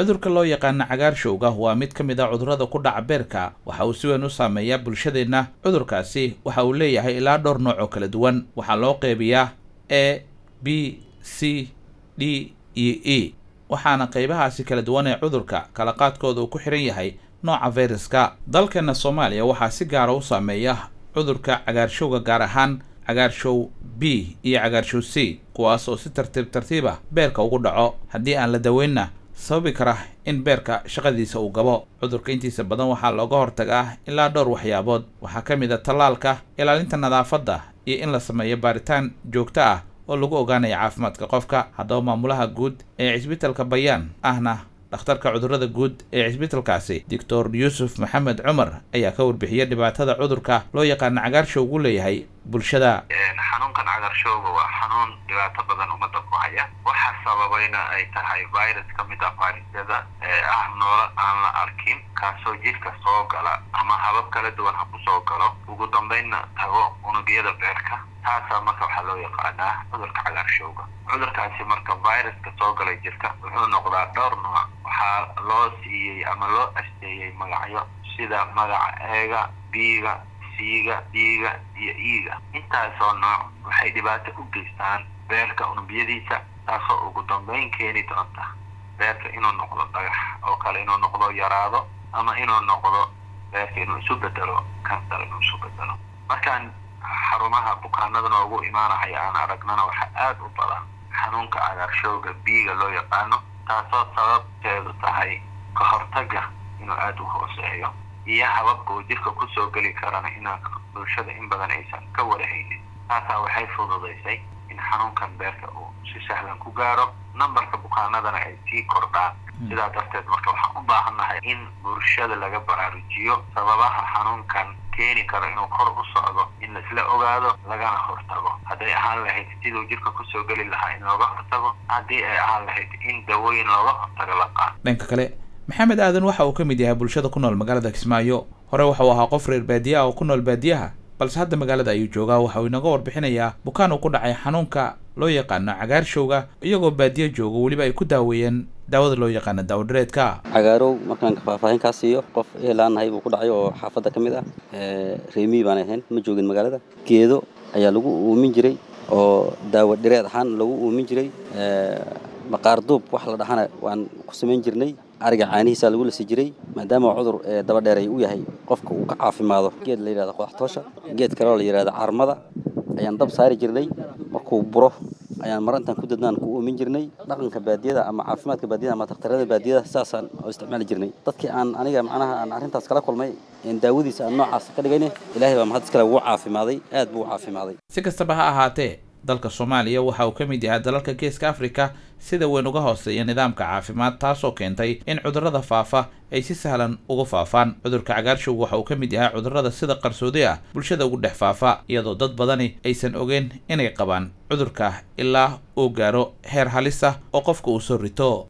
cudurka loo yaqaana cagaarshowga waa mid ka mid a cudurrada ku dhaca beerka waxa uu si weyn u saameeyaa bulshadeenna cudurkaasi waxa uu leeyahay ilaa dhowr nooc oo kala duwan waxaa loo qeybiyaa a b c d iyo e waxaana qeybahaasi kala duwan ee cudurka kala qaadkooda uu ku xihan yahay nooca fayraska dalkeena soomaaliya waxaa si gaara u saameeya cudurka cagaarshowga gaar ahaan cagaarshow b iyo cagaarshow c kuwaas oo si tartiib tartiib ah beerka ugu dhaco haddii aan la daweynna sababi kara in beerka shaqadiisa uu gabo cudurka intiisa badan waxaa looga hortagaa ilaa dhowr waxyaabood waxaa ka mid a tallaalka ilaalinta nadaafadda iyo in la sameeyo baaritaan joogto ah oo lagu ogaanaya caafimaadka qofka haddaba maamulaha guud ee cisbitalka bayaan ahna dhakhtarka cudurrada guud ee cisbitalkaasi doctor yuusuf maxamed cumar ayaa ka warbixiyay dhibaatada cudurka loo yaqaana cagaarshowgu leeyahay bulshada xanuunkan cagaarshowga waa xanuun dhibaato badan ummadda ku haya waxa sababayna ay tahay virus ka mid ah fayrasyada ee ah noolo aan la arkin kaasoo jidhka soo gala ama habab kala duwan ha ku soo galo ugu dambaynna tago unugyada beerka taasaa marka waxaa loo yaqaanaa cudurka cagaarshowga cudurkaasi marka viruska soo galay jirka wuxuu noqdaa dhowr nooc waxaa loo siiyey ama loo asteeyey magacyo sida magaca eega biiga siiga dhiiga iyo iiga intaasoo nooc waxay dhibaato u geystaan beerka unubyadiisa taasoo ugu dambayn keeni doonta beerka inuu noqdo dhagax oo kale inuu noqdo yaraado ama inuu noqdo beerka inuu isu bedelo kansar inuu isu bedelo markaan xarumaha bukaanada noogu imaanahaya aan aragnana waxaa aada u badan xanuunka cagaarshowga biiga loo yaqaano taasoo sababteedu tahay ka hortaga inuu aada u hooseeyo iyo hababka uu jirka kusoo geli karana inaan bulshada in badan aysan ka warahaynin taasaa waxay fududaysay in xanuunkan beerka uu si sahlan ku gaaro numberka bukaanadana ay sii kordhaan sidaa darteed marka waxaan u baahannahay in bulshada laga baraarujiyo sababaha xanuunkan keeni karo inuu kor u socdo in laisla ogaado lagana hortago hadday ahaan lahayd siduu jirka kusoo geli lahaa in looga hortago haddii ay ahaan lahayd in dawooyin looga hortago la qaado dhanka kale maxamed aadan waxa uu ka mid yahay bulshada ku nool magaalada kismaayo hore waxa uu ahaa qof reer baadiye ah oo ku nool baadiyaha balse hadda magaalada ayuu joogaa waxa uu inooga warbixinayaa bukaan uu ku dhacay xanuunka loo yaqaano cagaarshowga iyagoo baadiye jooga weliba ay ku daaweeyeen daawada loo yaqaano daawodhareedka cagaarow markaan faahfaahin kaa siiyo qof eelaanahay buu ku dhacay oo xaafadda ka mid ah reemii baan ahayn ma joogin magaalada geedo ayaa lagu uumin jiray oo daawo dhireed ahaan lagu uumin jiray maqaar duub wax la dhahana waan ku samayn jirnay ariga caanihiisaa lagu lasi jiray maadaama cudur daba dheeray u yahay qofka uu ka caafimaado geed la yidhahda qodaxtoosha geed kaleo la yidhahda carmada ayaan dab saari jirnay markuu buro ayaan mar intaan ku dadnaan ku uumin jirnay dhaqanka baadiyada ama caafimaadka baadiyada ama dakhtarada baadiyada saasaan oo isticmaali jirnay dadkii aan aniga macnaha aan arrintaas kala kulmay daawadiisa aan noocaas ka dhigayne ilaahay baa mahad iskale wuu caafimaaday aad buu u caafimaaday si kastaba ha ahaatee dalka soomaaliya waxa uu ka mid yahay dalalka geeska afrika sida weyn uga hooseeya nidaamka caafimaad taasoo keentay in cudurrada faafa ay si sahlan uga faafaan cudurka cagaarshowga waxa uu ka mid yahay cudurrada sida qarsoodi ah bulshada ugu dhex faafa iyadoo dad badani aysan ogeyn inay qabaan cudurka ilaa uu gaaro heer halis ah oo qofka uu soo rito